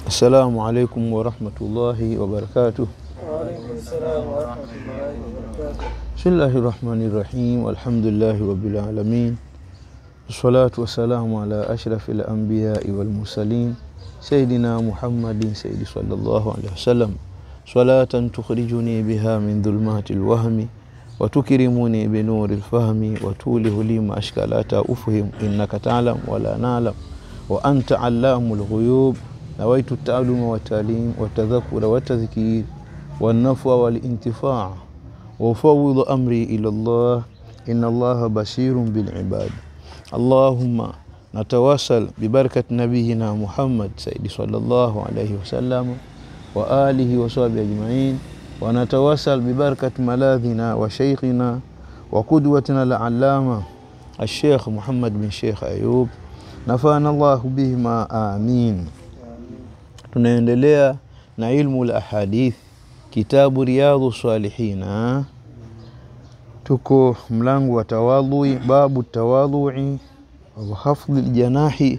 Assalamu alaikum warahmatullahi wabarakatuh. Waalaikum salam warahmatullahi wabarakatuh. Bismillahi rahmani rahim. Alhamdulillahi rabbil alamin. Wassalatu wassalamu ala ashrafi al-anbiyai wal mursalin sayyidina Muhammadin sayyidi sallallahu alaihi wasallam salatan tukhrijuni biha min dhulumati al-wahmi wa tukrimuni bi nuri al-fahmi wa tulihu li ma ashkalata ufhim innaka ta'lam wa la na'lam wa anta allamul ghuyub نويت التعلم والتعليم والتذكر والتذكير والنفع والانتفاع وأفوض أمري إلى الله إن الله بشير بالعباد اللهم نتواصل ببركة نبينا محمد سيدي صلى الله عليه وسلم وآله وصحبه أجمعين ونتواصل ببركة ملاذنا وشيخنا وقدوتنا العلامة الشيخ محمد بن شيخ أيوب نفعنا الله بهما آمين tunaendelea na ilmu la ahadith kitabu riyadhu salihina tuko mlango wa tawadhui babu tawadhui wa hafdhi ljanahi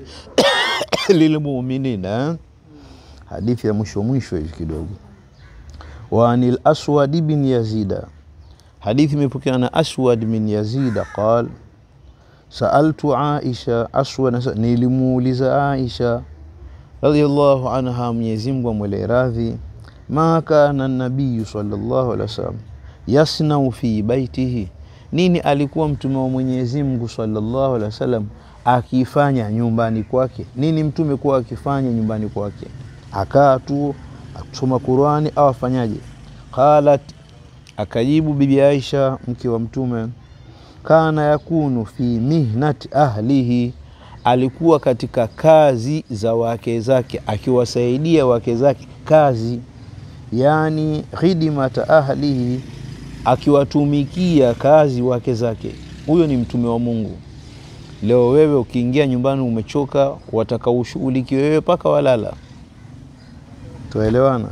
lilmuminina hadithi ya mwisho mwisho hivi kidogo wa anil aswad bin yazida hadithi imepokeana na aswad bin yazida qal saaltu aisha aswad nilimuuliza aisha radhiallahu anha, Mwenyezi Mungu amwele radhi, ma kana nabiyu sallallahu alaihi wasallam yasnau fi baitihi, nini alikuwa mtume wa Mwenyezi Mungu sallallahu alaihi wasallam akifanya nyumbani kwake? Nini mtume kuwa akifanya nyumbani kwake? Akaa tu akusoma Qurani au afanyaje? Qalat, akajibu bibi Aisha mke wa mtume, kana yakunu fi mihnati ahlihi alikuwa katika kazi za wake zake akiwasaidia wake zake kazi, yani khidmata ahlihi, akiwatumikia kazi wake zake. Huyo ni mtume wa Mungu. Leo wewe ukiingia nyumbani umechoka, wataka ushughulikiwe wewe mpaka walala. Tuelewana?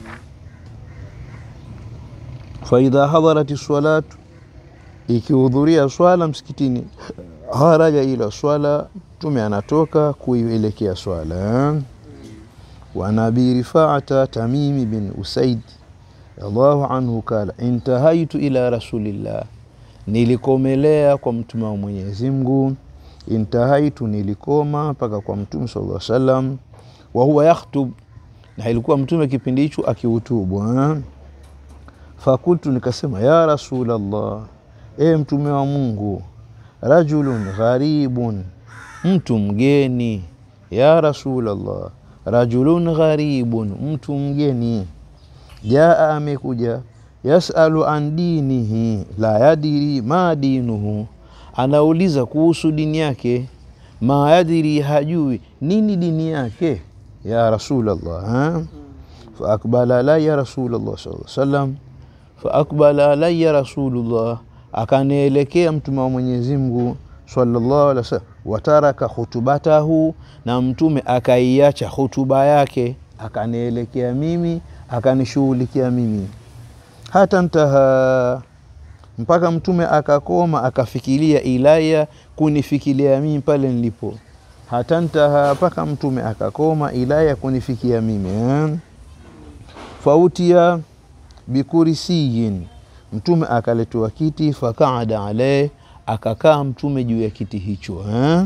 faidha hadharati salatu, ikihudhuria swala msikitini haraja ila swala, mtume anatoka kuielekea swala. wa nabi rifaata tamimi bin usaid radhiallahu anhu kala intahaitu ila rasulillah, nilikomelea kwa mtume wa Mwenyezi Mungu. Intahaitu, nilikoma mpaka kwa mtume sallallahu alaihi wasallam. wa huwa yakhtub, na ilikuwa mtume kipindi hicho akihutubu. Fakultu, nikasema ya rasulallah, e mtume wa Mungu rajulun gharibun, mtu mgeni. Ya Rasulallah, rajulun gharibun, mtu mgeni. Jaa, amekuja. Yasalu an dinihi la yadiri ma dinuhu, anauliza kuhusu dini yake. Ma yadiri, hajui nini dini yake. Ya Rasulallah, faakbala alaya Rasulallah sallallahu alaihi wasallam, faakbala alaya Rasulullah akanielekea mtume wa Mwenyezi Mungu sallallahu alaihi wasallam, wataraka khutubatahu, na mtume akaiacha hutuba yake, akanielekea mimi, akanishughulikia mimi. hata ntaha, mpaka mtume akakoma, akafikiria ilaya, kunifikiria mimi pale nilipo. hata ntaha, mpaka mtume akakoma, ilaya, kunifikia mimi eh? fautia bikurisiyin Mtume akaletewa kiti, fakaada alaih, akakaa mtume juu ya kiti hicho eh?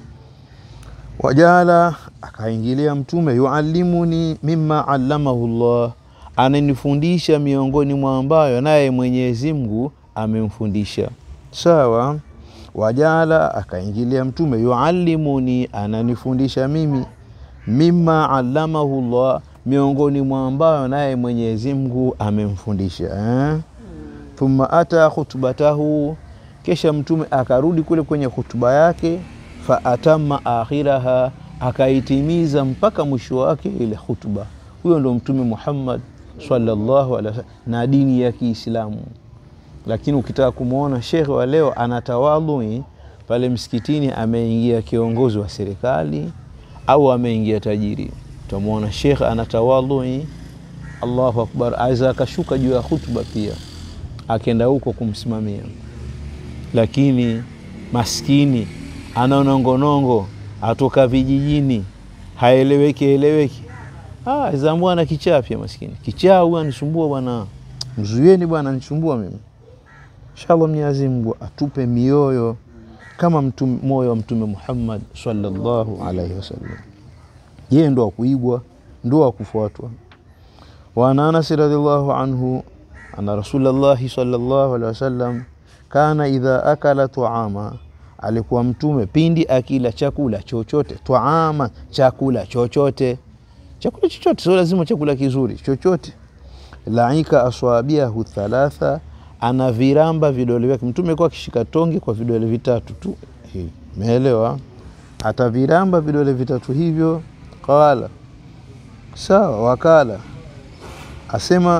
Wajala, akaingilia mtume, yuallimuni mimma allamahu llah, ananifundisha miongoni mwa ambayo naye Mwenyezi Mungu amemfundisha. Sawa. Wajala, akaingilia mtume, yuallimuni, ananifundisha mimi, mimma allamahu llah, miongoni mwa ambayo naye Mwenyezi Mungu amemfundisha eh? Thumma ata khutbatahu, kisha mtume akarudi kule kwenye hutuba yake. Fa atama akhiraha, akaitimiza mpaka mwisho wake ile hutuba. Huyo ndo Mtume Muhammad sallallahu alaihi wasallam na dini ya Kiislamu. Lakini ukitaka kumwona shekhe wa leo anatawadhui pale msikitini, ameingia kiongozi wa serikali au ameingia tajiri, utamwona shekhe anatawadhui, Allahu akbar, aweza akashuka juu ya hutuba pia akenda huko kumsimamia, lakini maskini ana nongonongo atoka vijijini, haeleweki eleweki, Ah, zambua na kichaa pia maskini. Kichaa huyu anisumbua bwana. Mzuieni bwana anisumbua mimi. Inshallah Mwenyezi Mungu atupe mioyo kama mtume, moyo wa Mtume Muhammad sallallahu alaihi wasallam. Yeye ndo wa kuigwa, ndo wa kufuatwa. Wa an Anas radhiallahu anhu anna Rasulullahi sallallahu alaihi wasallam kana idha akala tuama, alikuwa mtume pindi akila chakula chochote, tuama, chakula chochote chakula chochote, sio lazima chakula kizuri, chochote. Laika aswabiahu thalatha, ana viramba vidole vyake. Mtume kwa akishika tonge kwa vidole vitatu tu, hivi umeelewa? Ataviramba vidole vitatu hivyo. Qala, sawa. Wakala asema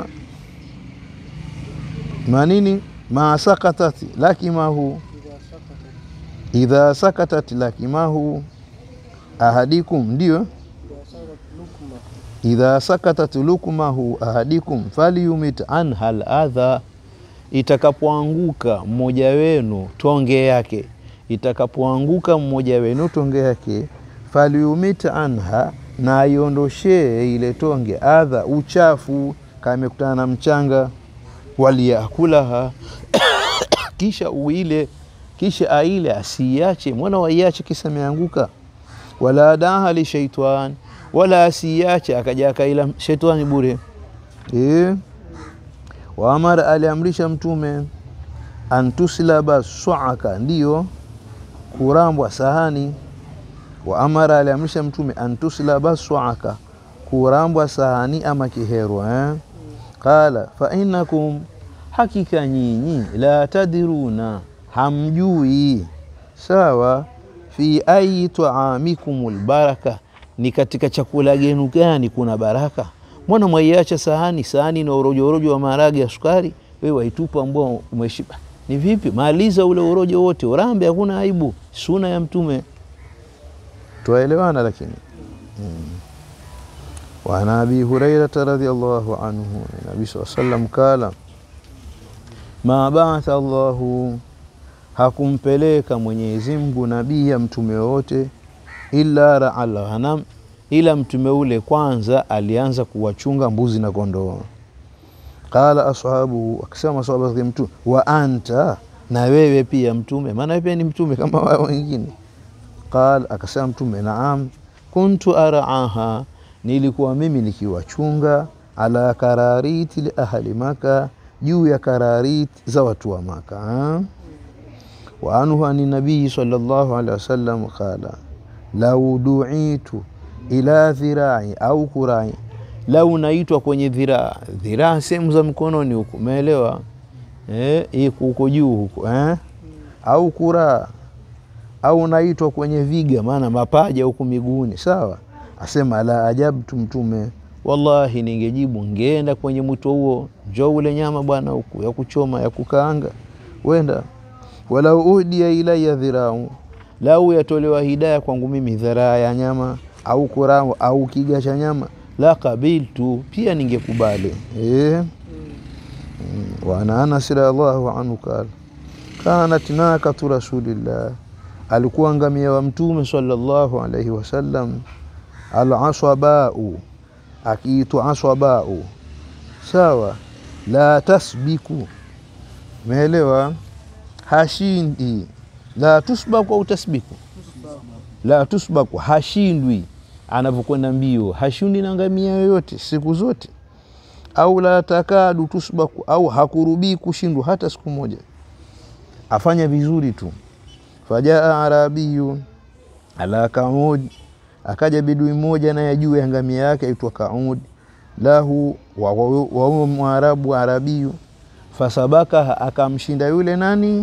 manini, ma sakatati lakimahu, idha sakatat lakimahu ahadikum, ndio idha sakatat lukmahu ahadikum falyumit anha ladha, itakapoanguka mmoja wenu tonge yake, itakapoanguka mmoja wenu tonge yake, falyumit anha, na aiondoshee ile tonge adha, uchafu kama imekutana na mchanga, waliyakulaha kisha uile, kisha aile, asiiache mwana waiache kisa ameanguka, wala daha li shaitan wala asiache akaja akaila shetani bure. E, waamara aliamrisha Mtume antuslaba suaka, ndiyo kurambwa sahani. Waamara aliamrisha Mtume antuslaba suaka, kurambwa sahani ama kiherwa eh? Qala fa innakum, hakika nyinyi la tadiruna, hamjui sawa, fi ayi taamikum lbaraka ni katika chakula genu gani kuna baraka? Mbona mwaiacha sahani sahani na urojo urojo wa maharage ya sukari, wewe waitupa ambao umeshiba? Ni vipi? Maliza ule urojo wote, urambe, hakuna aibu, suna ya Mtume. Twaelewana lakini hmm. wa an abi hurairata radhiallahu anhu nabii saa sallam kala ma baatha Allahu, hakumpeleka Mwenyezi Mungu nabii ya mtume wote illa raal ghanam, ila mtume ule kwanza alianza kuwachunga mbuzi na kondoo. Qala ashabuhu, akisema masahaba zake mtume, wa anta, na wewe pia mtume, maana wewe pia ni mtume kama wao wengine. Qala, akasema mtume, naam, kuntu araaha, nilikuwa mimi nikiwachunga, ala karariti li ahli Maka, juu ya karariti za watu wa Maka. Wa anhu ani nabii sallallahu alaihi wasallam qala lau duitu ila dhirai au kurai, lau naitwa kwenye dhiraa, dhiraa sehemu za mkononi huku, umeelewa eh, huko juu huko eh? au kuraa au naitwa kwenye viga, maana mapaja huku miguuni, sawa. Asema la ajabtu Mtume, wallahi ningejibu ngeenda kwenye mwito huo, njoo ule nyama bwana, huku ya kuchoma ya kukaanga, wenda walau uhdiya ilaya dhirau lau yatolewa hidaya kwangu mimi dharaa ya nyama au kurao au kiga cha nyama, la kabiltu, pia ningekubali. E, wa ana Anas radhiallahu anhu kala kanat nakatu rasulillah, alikuwa ngamia wa Mtume sallallahu alaihi wasallam, alaswabau, akiitwa aswabau, sawa. La tasbiku, meelewa, hashindi la tusbaku au tasbiku, la tusbaku, hashindwi anavyokwenda mbio, hashindi na ngamia yoyote siku zote. Au la takadu tusbaku, au hakurubii kushindwa hata siku moja, afanya vizuri tu. Fajaa arabiyu ala kaud, akaja bidui moja naye juu ya ngamia yake aitwa Kaud, lahu wa huwa mwarabu arabiyu, fasabaka, akamshinda yule nani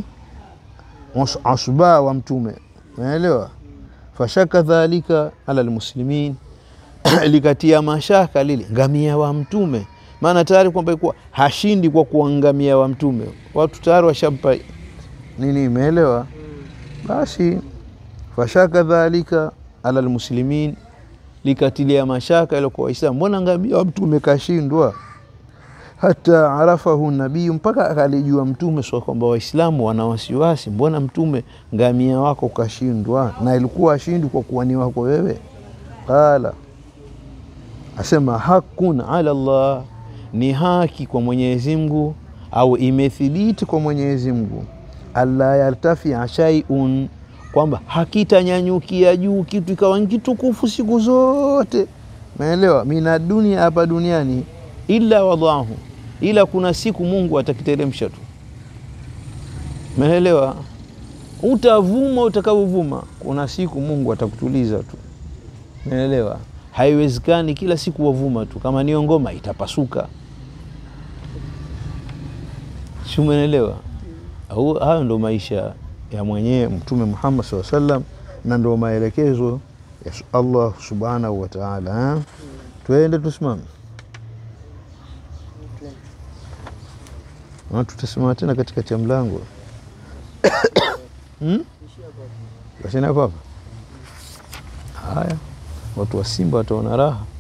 asba wa Mtume, unaelewa. Fashaka dhalika ala lmuslimin, likatia mashaka lile ngamia wa Mtume, maana tayari kwamba ilikuwa hashindi kwa kuwa ngamia wa Mtume, watu tayari washampa nini, imeelewa. Basi fashaka dhalika ala lmuslimin, likatilia mashaka ile kwa Waislamu, mbona ngamia wa Mtume kashindwa hata arafahu nabiyu, mpaka akalijua Mtume swa kwamba Waislamu wana wasiwasi, mbona Mtume ngamia wako kashindwa, na ilikuwa ashindi kwa kuwa ni wako wewe. Qala asema hakun ala Allah, ni haki kwa Mwenyezi Mungu au imethibiti kwa Mwenyezi Mungu, alla yartafia shaiun, kwamba hakitanyanyukia juu kitu ikawa ni kitukufu siku zote, maelewa, mina dunia, hapa duniani, illa wadahu, ila kuna siku Mungu atakiteremsha tu, maelewa. Utavuma utakavyovuma, kuna siku Mungu atakutuliza tu, maelewa. Haiwezekani kila siku wavuma tu, kama niyo ngoma itapasuka si umeelewa? Au hayo ndo maisha ya mwenyewe Mtume Muhammad SAW sallam, na ndo maelekezo ya Allah subhanahu wa ta'ala. Tuende tusimame, tutasimama tena katikati ya mlango hmm? Basi hapo hapa. Haya, watu wa Simba wataona raha.